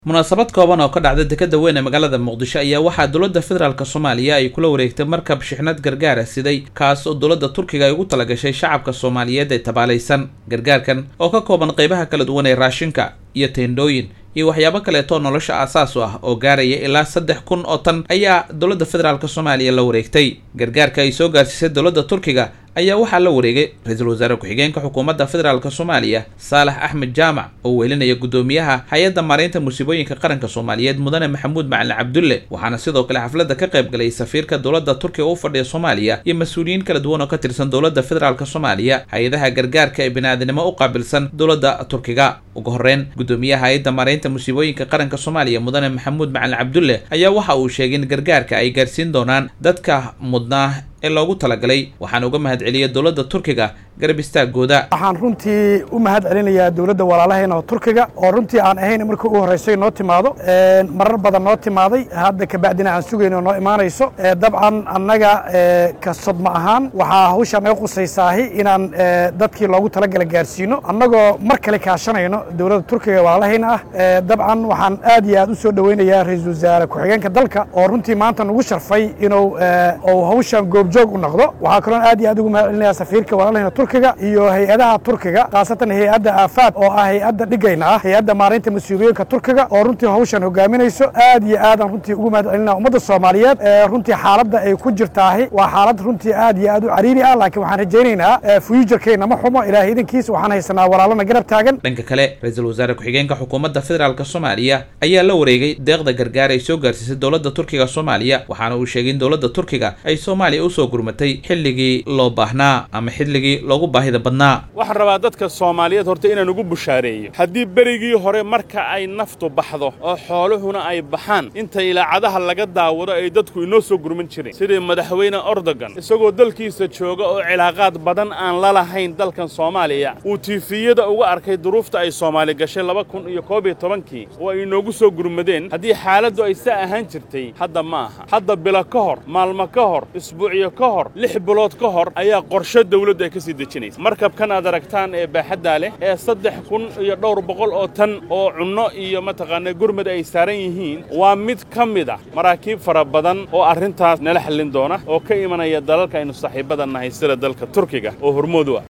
munaasabad kooban oo ka dhacda dekada weyn ee magaalada muqdisho ayaa waxaa dowladda federaalk soomaaliya ay kula wareegtay markab shixnad gargaara siday kaas oo dowladda turkiga ay ugu talagashay shacabka soomaaliyeed ee tabaalaysan gargaarkan oo ka kooban qeybaha kala duwan ee raashinka iyo teendhooyin iyo waxyaabo kaleetoo nolosha aasaas u ah oo gaaraya ilaa saddex kun oo tan ayaa dowladda federaalk soomaaliya la wareegtay gargaarka ay soo gaarsiisay dowladda turkiga ayaa waxaa la wareegay ra-iisul wasaare ku-xigeenka xukuumadda federaalk soomaaliya saalax axmed jaamac oo weelinaya guddoomiyaha hay-adda maaraynta musiibooyinka qaranka soomaaliyeed mudane maxamuud macalin cabdulle waxaana sidoo kale xafladda ka qayb galay safiirka dowladda turkiga u fadhiya soomaaliya iyo mas-uuliyiin kala duwan oo ka tirsan dowladda federaalk soomaaliya hay-adaha gargaarka ee bini-aadnimo u qaabilsan dowladda turkiga ugu horreyn guddoomiyaha hay-adda maaraynta musiibooyinka qaranka soomaaliya mudane maxamuud macalin cabdulle ayaa waxa uu sheegay in gargaarka ay gaarsiin doonaan dadka mudnaa ee loogu talagalay waxaana uga mahad celiyay dowladda turkiga garab istaagooda waxaan runtii u mahad celinayaa dowladda walaalaheena oo turkiga oo runtii aan ahayn markii ugu horreysay noo timaado marar badan noo timaaday hadda kabacdina aan sugayno noo imaanayso dabcan annaga ka sodma ahaan waxaa hawshaan naga qusaysaahi inaan dadkii loogu talagala gaarsiino annagoo mar kale kaashanayno dowladda turkiga walaalahayna ah dabcan waxaan aad iyo aad u soo dhoweynayaa ra-iisul wasaare ku-xigeenka dalka oo runtii maanta nagu sharfay inuu hawshaan goobjoog u noqdo waxaa kaloon aad iyo aad ugu mahad celinayaa safiirka walaalahayna turkiga iyo hay-adaha turkiga khaasatan hay-adda aafaad oo ah hay-adda dhigayna ah hay-adda maaraynta mas-uuliyinka turkiga oo runtii hawshan hogaaminayso aad iyo aadaan runtii ugu mahad celinaa ummadda soomaaliyeed runtii xaaladda ay ku jirtaahi waa xaalad runtii aad iyo aad u cariiri ah laakiin waxaan rajaynaynaa fuujarkeenna ma xumo ilaahay idankiisa waxaan haysanaa walaalana garab taagan dhanka kale ra-iisul wasaare ku-xigeenka xukuumadda federaalk soomaaliya ayaa la wareegay deeqda gargaar ay soo gaarsiisay dowladda turkiga soomaaliya waxaana uu sheegay in dowladda turkiga ay soomaaliya usoo gurmatay xilligii loo baahnaa ama xilligii loogu baahida badnaa waxaan rabaa dadka soomaaliyeed horta inaan ugu bushaareeyo haddii berigii hore marka ay naftu baxdo oo xooluhuna ay baxaan inta ilaacadaha laga daawado ay dadku inoo soo gurman jireen sidii madaxweyne ordogan isagoo dalkiisa jooga oo cilaaqaad badan aan la lahayn dalkan soomaaliya uu tiifiyada uga arkay duruufta ay soomaali gashay laba kun iyo koob iyo tobankii oo ay inoogu soo gurmadeen haddii xaaladdu ay saa ahaan jirtay hadda ma aha hadda bilo ka hor maalmo ka hor isbuucyo ka hor lix bilood ka hor ayaa qorshe dawladdu ay ka sii dejinaysa markabkan aad aragtaan ee baaxaddaa leh ee saddex kun iyo dhowr boqol oo tan oo cunno iyo mataqaanaa gurmad ay saaran yihiin waa mid ka mid ah maraakiib fara badan oo arrintaas nala xallin doona oo ka imanaya dalalka aynu saaxiibada nahay sida dalka turkiga oo hormood u ah